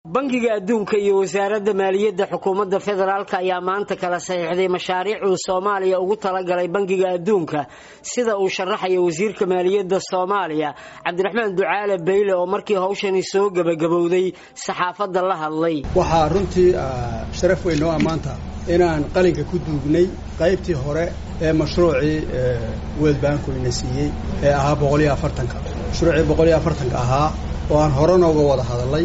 bangiga adduunka iyo wasaaradda maaliyadda xukuumadda federaalk ayaa maanta kala saxiixday mashaariic uu soomaaliya ugu talagalay bangiga adduunka sida uu sharaxayo wasiirka maaliyadda soomaaliya cabdiraxmaan ducaale bayle oo markii hawshani soo gebagabowday saxaafadda la hadlay waxaa runtii sharaf weyn noo ammaanta inaan qalinka ku duugnay qaybtii hore ee mashruucii world banku ina siiyey ee ahaa boqoliyo afartanka mashruucii boqoliyo afartanka ahaa oo aan hore nooga wada hadalay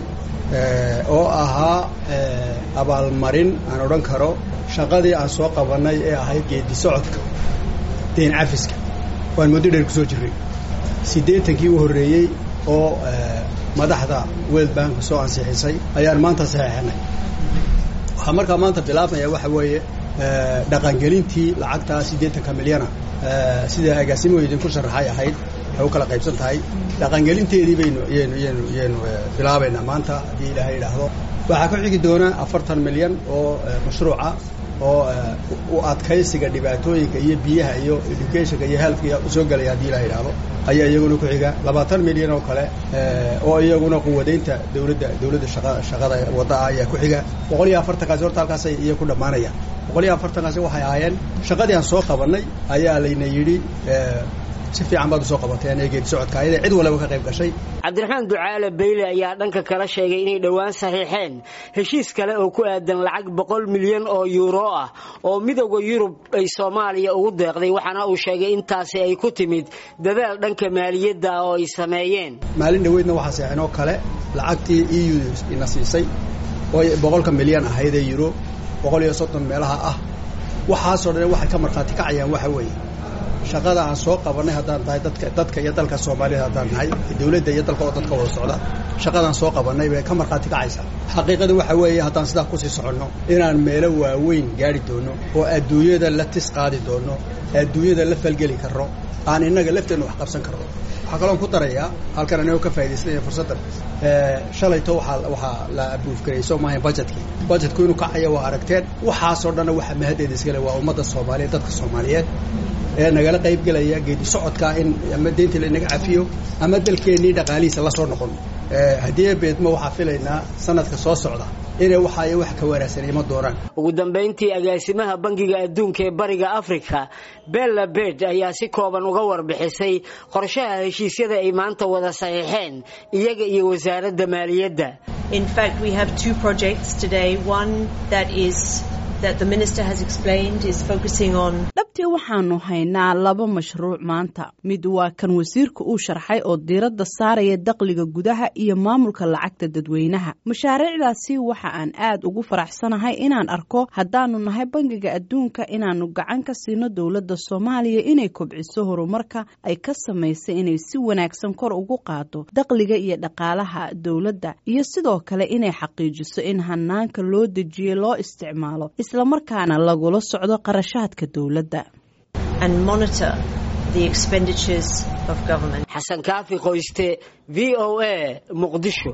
oo ahaa abaalmarin aan odhan karo shaqadii aan soo qabannay ee ahayd geedi socodka deen cafiska waan muddo dheer ku soo jirray siddeetankii u horreeyey oo madaxda world bank soo ansixisay ayaan maanta saxeexinay waxaa markaa maanta bilaabmaya waxa weeye dhaqangelintii lacagtaa siddeetanka milyana sida agaasimo idinku sharaxay ahayd waxay u kala qaybsan tahay dhaqangelinteedii baynu yaynu yaynu yaynu bilaabaynaa maanta haddii ilaahay idhaahdo waxaa ku xigi doona afartan milyan oo mashruuca oo u adkaysiga dhibaatooyinka iyo biyaha iyo educationka iyo healthka usoo gelaya haddii ilahay idhaahdo ayaa iyaguna ku xiga labaatan milyan oo kale oo iyaguna quwadaynta dawladda dawladda shaqa shaqada wadda ah ayaa ku xiga boqol iyo afartankaasi horta halkaasay iyo ku dhammaanayaan boqol iyo afartankaasi waxay ahaayeen shaqadii aan soo qabannay ayaa layna yidhi si fiican baad usoo qabateen ee geedi socodka ayada cid walaba ka qayb gashay cabdiraxmaan ducaale bayle ayaa dhanka kala sheegay inay dhowaan saxiixeen heshiis kale oo ku aadan lacag boqol milyan oo yuuro ah oo midowda yurub ay soomaaliya ugu deeqday waxaana uu sheegay intaasi ay ku timid dadaal dhanka maaliyadda ah oo ay sameeyeen maalin dhoweydna waxaa saxinoo kale lacagtii e u ina siisay oo boqolka milyan ahayd ee yuro boqol iyo soddon meelaha ah waxaasoo dhan waxay ka markhaati kacayaan waxa weeye shaqada aan soo qabannay haddaan tahay dadka dadka iyo dalka soomaaliyed haddaan nahay dawladda iyo dalka oo dadka wada socda shaqadaan soo qabannay bay ka markhaati kacaysaa xaqiiqada waxa weeye haddaan sidaa kusii soconno inaan meelo waaweyn gaari doono oo adduunyada la tis qaadi doono adduunyada la falgeli karno aan innaga lafteenna wax qabsan karno waxaa kaloon ku darayaa halkan anigoo ka faa'idaysanaya fursaddan shalayto waxaa waxaa la abuuf garay soo maahayn budgetkii budgetku inuu kacaya waa aragteen waxaasoo dhanna waxa mahaddeeda iskale waa ummadda soomaaliyeed dadka soomaaliyeed ee nagala qayb gelaya geedi socodkaa in ama deyntii lainaga cafiyo ama dalkeennii dhaqaalihiisa la soo noqon haddii beedmo waxaa filaynaa sanadka soo socda inay waxaayo wax ka wanaagsan ima doonaan ugu dambayntii agaasimaha bangiga adduunka ee bariga afrika bella bed ayaa si kooban uga warbixisay qorshaha heshiisyada ay maanta wada saxiixeen iyaga iyo wasaaradda maaliyadda In fact, we have two projects today. One that is that the minister has explained is focusing on dhabtii waxaanu haynaa laba mashruuc maanta mid waa kan wasiirka uu sharxay oo diiradda saaraya dakhliga gudaha iyo maamulka lacagta dadweynaha mashaariicdaasi waxa aan aad ugu faraxsanahay inaan arko haddaanu nahay bangiga adduunka inaanu gacan ka siino dowladda soomaaliya inay kobciso horumarka ay ka samaysay inay si wanaagsan kor ugu qaado dakhliga iyo dhaqaalaha dowladda iyo sidoo kale inay xaqiijiso in hanaanka loo dejiyey loo isticmaalo islamarkaana lagula socdo qarashaadka dowladda and monitor the expenditures of government. xasan kaafi qoyste v o a muqdisho